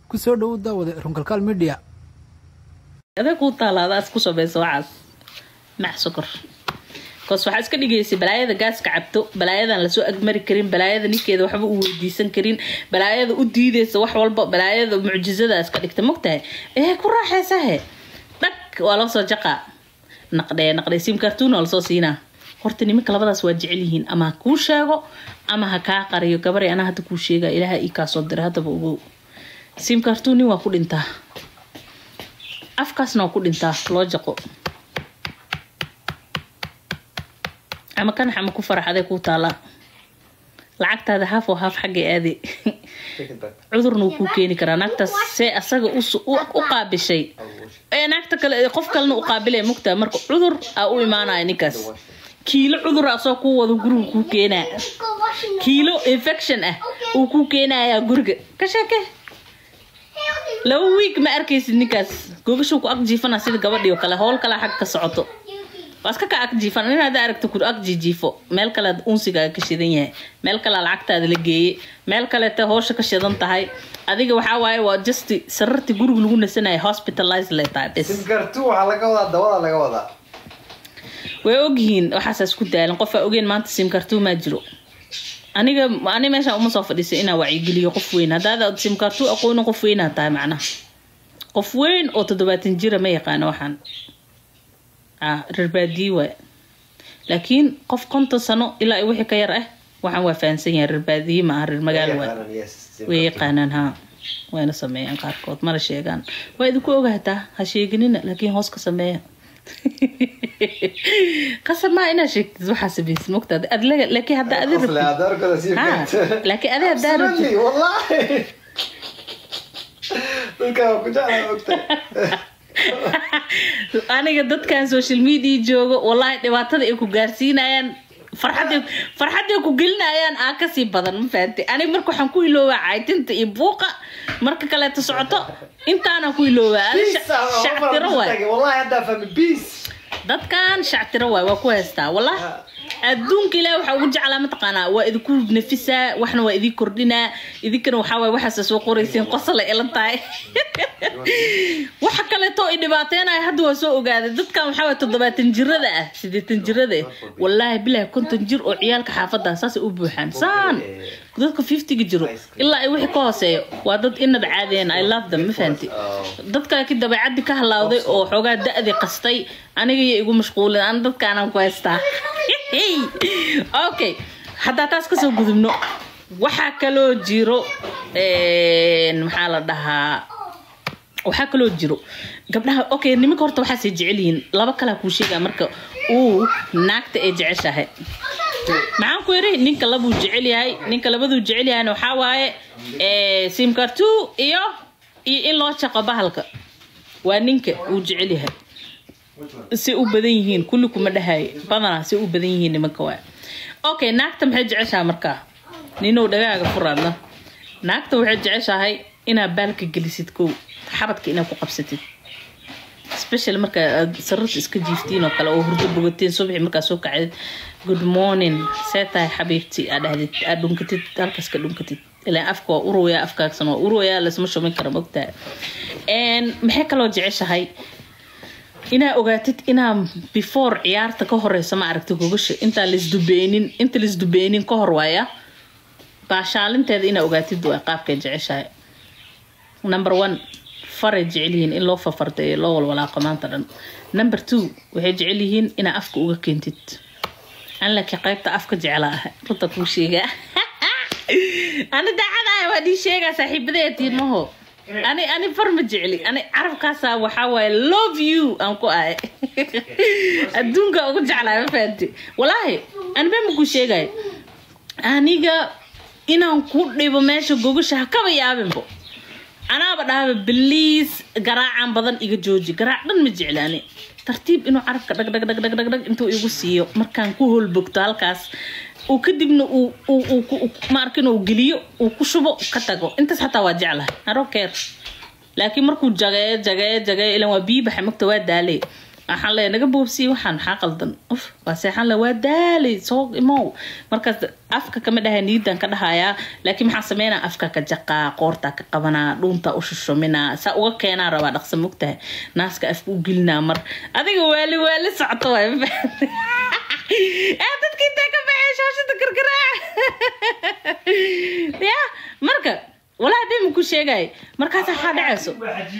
kusoo dhowow daawade runkalkaal media aday kuu taalaadaas ku samaysa waxaas mac sokor koos waxaa iska dhigaysay balaayada gaaska cabto balaayadan lasoo agmari karin balaayada ninkeeda waxba u weydiisan karin balaayada u diideysa wax walba balaayada mucjizada iska dhigta mogtahay ee ku raaxaysahe dhag waa loo soo jaqaa naqdhee naqdhee sim kartuun waa lasoo siinaa horta nimanka labadaas waa jecel yihiin ama ha kuu sheego ama ha kaa qariyo gabaray anaa hadda kuu sheega ilaaha ii kaasoo dira haddaba ogow sim kartuun nin waa ku dhintaa afkaasna waa ku dhintaa loo jaqo ama kanax ama ku faraxaday kuu taalaa lacagtaada haaf oo haaf xaggay aade cudurna wuu kuu keeni karaa naagtaas see asaga u qaabishay ee naagta kale qof kalena u qaabilay mugtaa marka cudur aa u imaanaya ninkaas kiilo cudur asoo kuu wado guriga kuu keenaa kiilo infection ah uu kuu keenayaa guriga ka sheeke laba wiig ma arkaysid ninkaas googashuu ku ag jiifana sida gabadhii oo kale howl kale xag ka socoto waa iska ka ag jiifan in hadda aragta ku ag jijiifo meel kale unsigaaga ka shidan yahay meel kale lacagtaada la geeyey meel kaleeta hoosha ka shidan tahay adiga waxaa waaye waa just sarartii guriga lagu nasanaya hospitalize le tahay bes simkartu waxaa laga wadaa dabada laga wadaa way ogyihiin waxaasaas ku daalan qofaa ogeen maanta simkartuu maa jiro aniga ani meeshaan uma soo fadhiisay inaa wacyigeliyo qof weyn haddaad simkartuu aqoonin qof weynaa tahay macnaha qof weyn oo toddobaatan jira ma yaqaano waxaan reer baadiye waay laakiin qof konton sano ilaa wixii ka yar ah waxaan waa fahansan yahay reer baadiye ma aha reer magaalo waay way yaqaanaan haa wayna sameeyaan qaarkood mana sheegaan waa idinku ogaataa ha sheeganina laakiin hoos ka sameeya qasab maa inaa sheegtid waxaa samaysid mogtaad laakiin hadda adi laakiin adi haddaa rabtid aniga dadkan social media joogo wallaahi dhibaatada ay ku gaarsiinayaan farxad farxaday ku gelinayaan aa kasii badan ma fahanti aniga marka waxaan ku iloobaa caytinta iyo buuqa marka kaleeto socoto intaana ku iloobaa shactiro waay dadkan shactiro waay waa ku haystaa wallah adduunka ilaah waxaa ugu jeclaa mataqaanaa waa idinku nafisaa waxna waa idin kordhinaa idinkana waxaa waay waxaasa soo qoraysiin qosala ilan tahay waxa kaleeto i dhibaateenaya hadda waa soo ogaaday dadkan waxaa waay toddobaatan jirada ah sideetan jirada wallaahi bilaahi konton jir oo ciyaalka xaafadda saasay u buuxaan saan dadka fiftiga jiro ilaa ay wixii ka hooseeyo waa dad inaba caadeen i love them ma fahanti dadka ki dabeecaddi ka halaawday oo xoogaa da-di qastay aniga iyo igu mashquulin an dadkaanaan ku haystaa okay haddaa taas kasoo gudubno waxaa kaloo jiro maxaa la dhahaa waxaa kaloo jiro gabdhaha okay nimanka horta waxaasay jecel yihiin laba kalaa kuu sheegaa marka uu naagta ay jeceshahay maxaan ku yiri ninka labuu jecel yahay ninka labaduu jecel yahayna waxaa waaye simkartu iyo iyo in loo jaqo bahalka waa ninka uu jecel yahay si u badan yihiin kulli kuma dhahayo badanaa si u badan yihiin nimanka waay okay naagta maxay jeceshahay markaa ninow dhagaaga furaadna naagta waxay jeceshahay inaad baalka gelisid kow xabadka inaad ku qabsatid special marka aad sararta iska jiiftiin oo kale oo hurdo bogateen subaxi markaa soo kacdid good morning see tahay xabiibti aad dhahdid aad dhunkatid halkaas ka dhunkatid ilaa afka waa urooyaa afkaagsan waa urooyaa lasma shumin kara mogtahay maxay kaloo jeceshahay inaa ogaatid inaa before ciyaarta ka horeysa ma aragta gogasha intaa lasdubeynin inta lasdubeynin ka hor waaya baashaalinteeda inaa ogaatid waa qaabkay jeceshahay number one faray jecel yihiin in loo fafardeeyo loo walwalaaqo maanta dhan number two waxay jecel yihiin inaa afka uga keentid an laakiin qaybta afka jeclaa ah runta kuu sheegaa ani daacadaaya waa dhii sheegaa saaxiibadeetiin maho ani ani far ma jecli ani carabkaasa waxaa waaye love you aan ku ahay adduunka ugu jeclaa ma fahanti walaahi anibaa ma kuu sheegayo aniga inaan ku dhibo meesha gogasha ha kaba yaabinbo anaaba dhahaba bliis garaacan badan iga jooji garaac dhan ma jecli ani tartiib inuu carabka dhag dhag dhag dhag dhag dhag intuu igu siiyo markaan ku holbogto halkaas uu kadibna maarkin uu geliyo uu ku shubo ka tago intaas xataa waa jeclahay arokeer laakiin markuu jageeyo jageeyo jageeyo ilan waa biyi baxa magta waa daalay waxaan leeyahay naga boobsiye waxaan maxaa qaldan uf waa seexan le waa daalay soo imow markaas afka kama dhahay niidan ka dhahayaa laakiin maxaa sameynaa afka ka jaqaa qoortaa ka qabanaa dhuunta u shushuminaa saa uga keenaa rabaa dhaqsa mogtahay naaska afka u gelinaa mar adiga waali waali socoto waay dadka intee ka baxay shaashada gargaraa ya marka walaa bima ku sheegay markaas waxaa dhacayso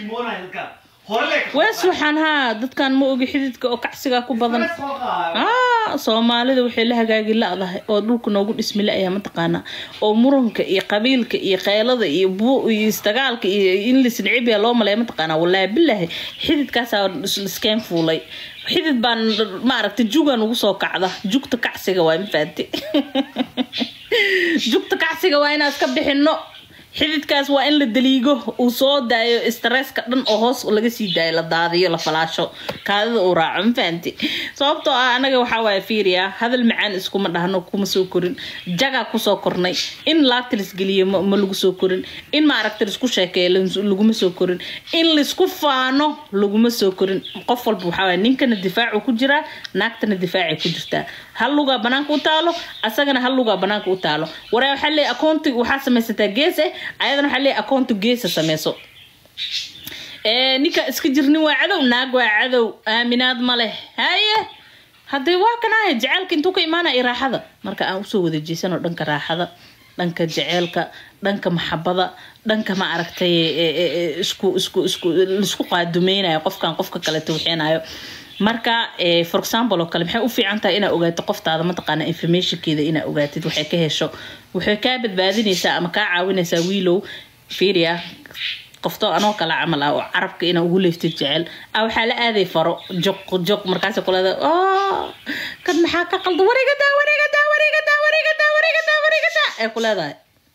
waa suuxan haa dadkan ma ogi xididka oo kacsigaa ku badan ah soomaalida waxay la hagaagi la-dahay oo dhulka noogu dhismi la-ayaa mataqaanaa oo muranka iyo qabiilka iyo keylada iyo bu iyo istagaalka iyo in lisnicibya loo maleeya mataqaanaa walaahi bilaahi xididkaasaa liskeen fuulay xidid baan maaragtay jugan ugu soo kacda jugta kacsiga waa mafaati jugta kacsiga waa inaan iska bixino xididkaas waa in la daliigo uu soo daayo stresska dhan oo hoos laga sii daayo la daadiyo la falaasho kaadida uu raaco ma fahanti sababtoo ah anaga waxaa waaya fiiriya hadal macaan iskuma dhahno kuma soo korin jagaa kusoo kornay in laabta lisgeliyo ma lagu soo korin in maaragta laisku sheekeeyo laguma soo korin in laisku faano laguma soo korin qof walba waxaa waaya ninkana difaacu ku jiraa naagtana difaacay ku jirtaa hal lugaa banaanka u taalo asagana hal lugaa banaanka u taalo waraa waxaa leeyahy akoonti waxaa samaysataa gees eh ayadana waxaa leeyahy akoonti geesa sameyso ninka iska jirnin waa cadow naag waa cadow aaminaad ma leh haye haddee waa kanaahe jaceylka intuu ka imaanaya raaxada marka aan usoo wada jeesano dhanka raaxada dhanka jaceylka dhanka maxabada dhanka ma aragtay isku isku isku laisku qaadumeynayo qofkan qofka kale tawxeenayo marka for example oo kale maxay u fiican tahay inaa ogaato qoftaada mataqaana informationkeeda inaa ogaatid waxay ka hesho waxay kaa badbaadinaysaa ama kaa caawinaysaa wiilow fiiriya qofto anoo kale camal ah oo carabka inaa ugu leeftid jecel ah waxaa la aaday faro joq joq markaas kuleeda kan maxaa ka qalda wareegadaa wareegadaa wareegadaa wareegadaa wareegadaa wareegadaa ee ku leedahay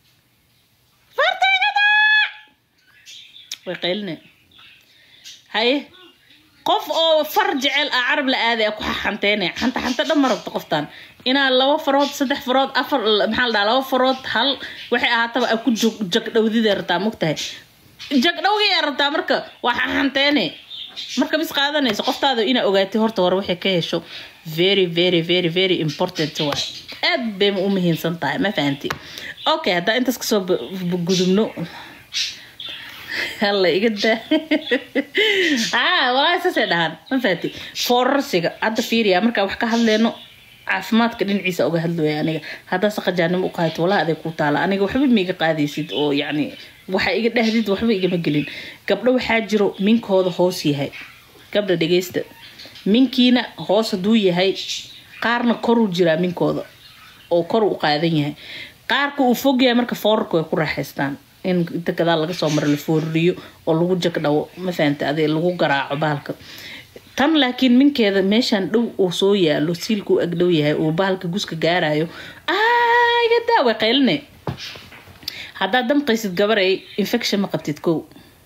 fartaygadaa way qayline haye qof oo far jecel ah carab la aaday ku xanteynaya xanta xanta dhan ma rabto qoftan inaa laba farood saddex farood afar maxaa la dhaha laba farood hal waxay ahaataba a ku jog jagdhowdida rabtaa mogtahay jagdhowgaya rabtaa marka waa xanteene marka bis qaadanayso qoftaada inaa ogaatay horta hore waxay ka hesho very very very very important waa aad bay u muhiimsan tahay ma fahanti okay haddaa intaas kasoo gudubno halla iga daa ah walaahi saasay dhahaan ma fahanti foorarsiga hadda fiiriya markaa wax ka hadleyno caafimaadka dhinaciisa uga hadlooya aniga haddaa saqajaanimo u qaadato walaa aday ku taala aniga waxba miiga qaadaysid oo yacni waxa iga dhahdid waxba igama gelin gabdho waxaa jiro minkooda hoos yahay gabdha dhegeysta minkiina hoos hadduu yahay qaarna koruu jiraa minkooda oo kor u qaadan yahay qaarka uu fog yahay marka foorarka way ku raaxaystaan in inta gadaal laga soo maro la foorriyo oo lagu jagdhawo ma fahanta ade lagu garaaco bahalka tan laakiin minkeeda meeshaan dhow uu soo yaalo siilka u agdhow yahay uu bahalka guska gaarayo iga daa way qayline haddaad damqaysid gabaray infection ma qabtid kow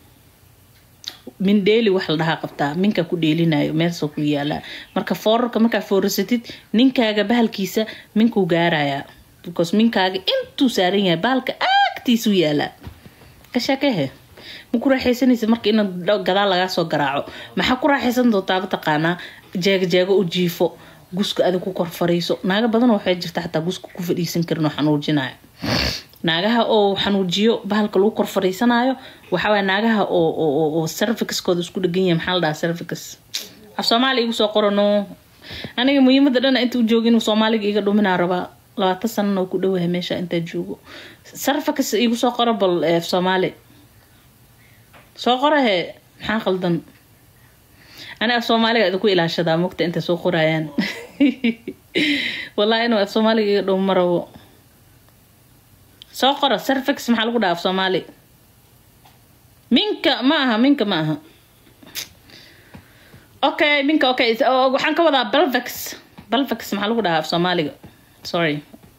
min dheeli wax la dhahaa qabtaa minka ku dheelinayo meelsoo ku yaalaa marka foorarka markaa foorasatid ninkaaga bahalkiisa minkuu gaarayaa because minkaaga intuu saaran yahay bahalka agtiisuu yaalaa ka sheekehe ma ku raaxaysanaysa marka ina gadaal lagaa soo garaaco maxaa ku raaxaysan doontaa mataqaanaa jeego jeego u jiifo guska adig ku kor fariiso naaga badan waxay jirta xataa guska ku fadhiisan karin oo xanuujinayo naagaha oo xanuujiyo bahalka lagu kor fariisanayo waxawaay naagaha oo servicskooda isku dhegan yahay maxaa la dhahaa servics af soomaaliya igu soo qorano aniga muhiimada dhana inta u jooga inuu soomaaliga iga dhuminaa rabaa labaatan sanana oo ku dhowahay meesha intaa joogo servics igu soo qoro bal af soomaali soo qorahe maxaa qaldan ani af soomaaliga idinku ilaashadaa mugta intay soo qorayaan wallahi inuu af soomaaliga iga dhow marabo soo qora servix maxaa lagu dhaha af soomaali minka ma aha minka ma aha okay minka okay waxaan ka wadaa belvex belvex maxaa lagu dhahaa af soomaaliga sorry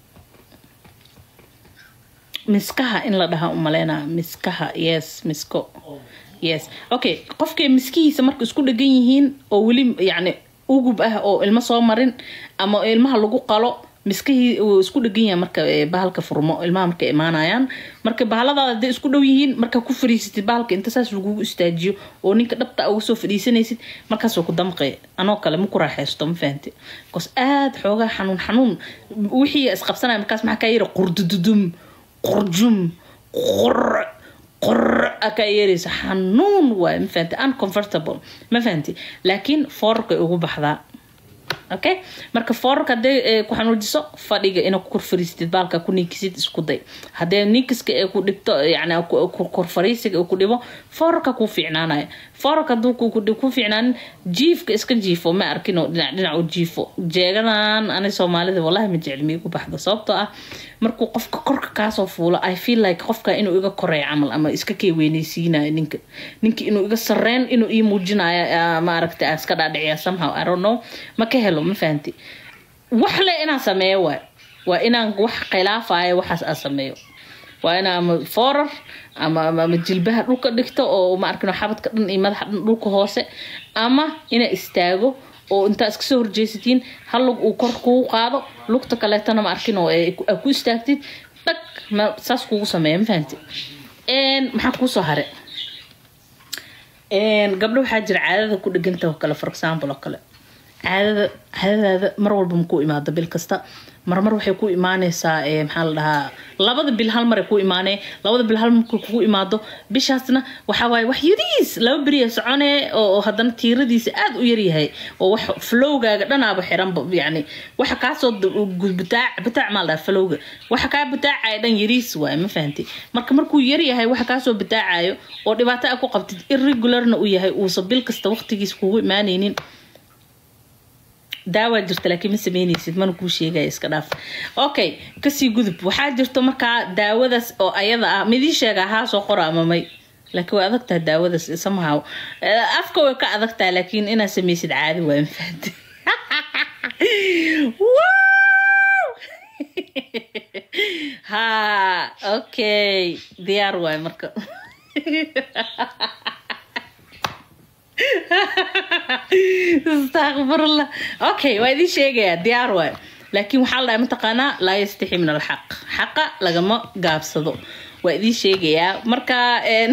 miskaha in la dhaha umaleynaa miskaha yes misko yes okay qofkay miskihiisa marka isku dhegan yihiin oo weli yacni ugub ah oo ilmo soo marin ama ilmaha lagu qalo miskahii wuu isku dhegan yahay marka ee, bahalka furmo ilmaha markay imaanayaan marka bahaladaada hadday isku dhow yihiin markaa ku fadhiisatid bahalka inta saas lagugu istaajiyo oo ninka dhabta uga soo fadhiisanaysid markaasoo ku damqay anoo kale ma ku raaxaysto ma fahanti bcause aada xoogaa xanuun xanuun wixii isqabsanaya markaas maxaa kaa yiri qurdududum qurjum qur qor akaa yeeraysa xanuun waay ma fahanti uncomfortable ma fahanti laakiin foorarkay ugu baxdaa okay marka foorarka hadday ee, ku xanuujiso fadhiga inaa ku kor fariistid baalka ku ninkisid isku day haddee ninkiska ee ku dhibto yani ku- ku- kor fariisiga uu ku dhibo foorarka kuu fiicnaanaya foorarka hadduu ku- ku ku fiicnaanin jiifka iska jiifo ma arkino dhinac dhinac u jiifo jeegadan ani soomaalida wallahi ma jecli ma igu baxdo sababtoo ah markuu qofka korka kaasoo fuulo i feel like qofka inuu iga koreeyo camal ama iska kee weyneysiinayo ninka ninka inuu iga sarreyn inuu ii muujinayo ah, ma aragta aan iska dhaadhiciya somehow i don't know ma ka helo ma fahanti wax le inaan sameeyo waay waa inaan wax khilaafayo waxaas aan sameeyo waa inaa ama foorar ama ama ama jilbaha dhulka dhigto oo ma arkino xabadka dhan iyo madaxa dhan dhulka hoose ama inaa istaago oo intaa iska soo horjeesatiin hal lug uu kor kugu qaado lugta kaleetana ma arkin oo ee ku- aa ku istaagtid dhag ma saas kugu sameeya ma fahanti Een, maxaa kuusoo hare Een, gabdho waxaa jira caadada ku dheganta oo kale for example oo kale caadada caadadaada mar walba ma ku imaado bil kasta marmar waxay ku imaaneysaa ee, maxaa la dhahaa labada bil hal maray ku imaanee labada bil hal markay kugu imaado bishaasna waxaa waaye wax yariis laba beriya soconee oo oo haddana tiiradiisa aada u yaryahay oo wax flowgaaga dhanaaba xiranba yani waxa kaasoo d- gu- butaac butaac maa la dhahaa flowga waxa kaa butaacaya dhan yariis waaye ma fahanti marka markuu yaryahay waxa kaasoo butaacayo oo dhibaato a ku qabtid irregularna uu yahay uusa bil kasta waqtigiisa kugu imaanaynin daawaa jirta laakiin ma sameyneysid mana kuu sheegaya iska dhaaf okay kasii gudub waxaa jirto markaa daawadaas oo ayada ah midii sheega haa soo qora ama may laakiin way adag tahay daawadaas somehow Eh, afka way ka adag tahay laakiin inaad sameysid caadi waay mafahante ha okay diyaar waay marka astaqfirullah okay waa idiin sheegayaa diyaar waay laakiin waxaa la dhahay mataqaanaa laa yastixi min alxaq xaqa lagama gaabsado waa idiin sheegayaa marka een,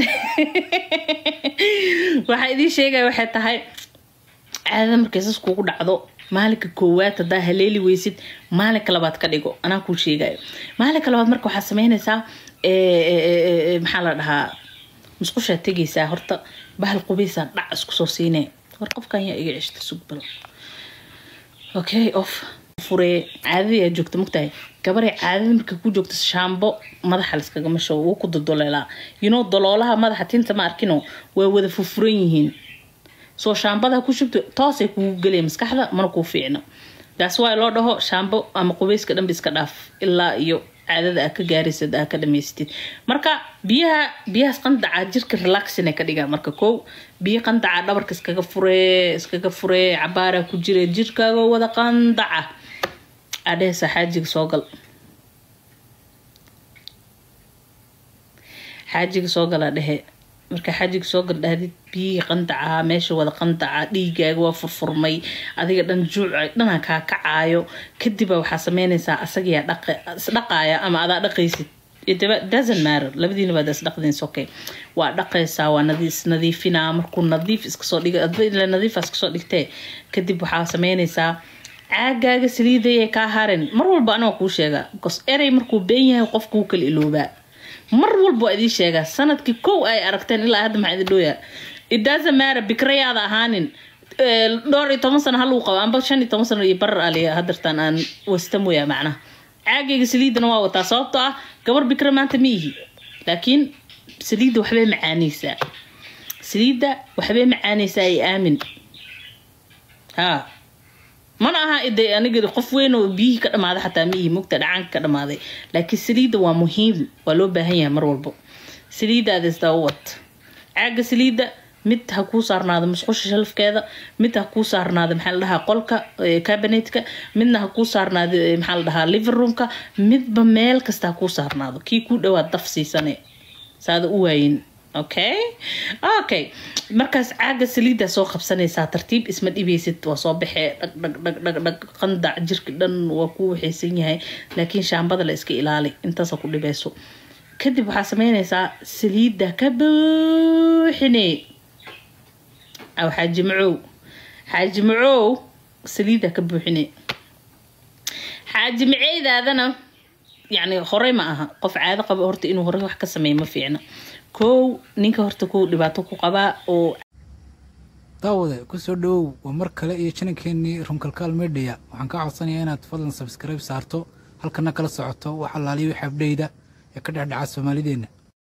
waxaa idiin sheegaya waxay tahay caadada markay sas kugu dhacdo maalinka koowaad haddaa haleeli weysid maalinka labaad ka dhigo anaa kuu sheegayo maalinka labaad marka waxaad sameynaysaa ee, ee, ee, ee, maxaa la dhahaa musqushaa tegaysaa horta bahal qubaysaa dhac isku soo siinee war qofkan yaa iga ceshta sugbal okay off furee caadadii aad joogta mogtahay gabaray caadada marka ku joogta shaambo madaxa liskagama show wuu ku dodoleelaa you know doloolaha madaxa tinta ma arkino waa wada furfuran yihiin soo shaambada ku shubto toosay kugu gelaya maskaxda mana kuu fiicno taas waa loo dhaho shaambo ama qubeyska dhanba iska dhaaf ilaa iyo caadada aa ka gaaraysad aa ka dhamaysatid marka biyaha biyahaas qandaca jirka relaxina ka dhigaa marka kow biyo qandaca dhabarka iskaga furee iskaga furee cabaaraa ku jira jirkaaga wada qandaca adhehesa xaajiga soo gal xaajiga soo gala dhehe marka xaajiga soo gal dhahdid biyihii qandaca meesha wada qandaca dhiigaaga waa furfurmay adiga dhan juuca dhanaa kaa kacaayo kadiba waxaa sameynaysaa asagiyaa isdhaqaaya ama adaa dhaqaysid It doesn't matter labadiina baad isdhaqdeen okay waa dhaqaysaa waa nadiis nadiifinaa markuu nadiif iskasoo dhiga adba ila nadiifa iskasoo dhigtee kadib waxaa sameynaysaa caagaaga saliidayay kaa harin mar walba anaa kuu sheegaa bcause erey markuu been yahay qofka wuu kala iloobaa mar walba waa idiin sheegaa sanadkii kow ay aragteen ilaa hadda maxaa idin dhooyaa it doesn't matter bikrayaada ahaanin Eh, dhowr iyo toban sano haluu qabo amba shan iyo toban sano iyo barar aliya hadartaan aan wasta mooyaa macnaha caagayga saliidana waa wataa sababtoo ah gabar bikra maanta ma ihi laakiin saliidda waxbay macaanaysaa saliidda waxbay macaanaysaa ay aamin ha mana aha ide aniga qof weyn oo biyihii ka dhamaaday xataa ma ihi mugta dhacaanka ka dhamaaday laakiin saliidda waa muhiim waa loo baahan yahay mar walbo saliiddaada isdaba wad caaga saliidda mid ha kuu saarnaado musqusha shalafkeeda mid ha kuu saarnaado maxaa la dhahaa qolka eh, cabinetka midna ha kuu saarnaado eh, maxaa la dhahaa living roomka midba meel kasta ha kuu saarnaado kii kuu dhawaad daf siisane saada u waayin okay okay markaas caaga saliiddaa soo qabsanaysaa tartiib isma dhibaysid waa soo baxee dhag dhag dhag dhag dhag qandac jirka dhan waa ku waxaysan yahay laakiin shaambada la iska ilaali intaasa ku dhibayso kadib waxaa sameynaysaa saliidda ka buuxine aw xaaji macow xaaji macow saliidda ka buuxine xaaji maceydaadana yacni horey ma aha qof caado qaba horta inuu horey wax ka sameeyo ma fiicna kow ninka horta ku dhibaato ku qabaa oo daawade kusoo dhawow waa mar kale iyo janankeenii runkalkaal media waxaan kaa codsanayaa inaad fadlan sabskribe saarto halkana kala socoto wax allaaliyo wix abdheyda ee ka dhexdhaca soomaalideenna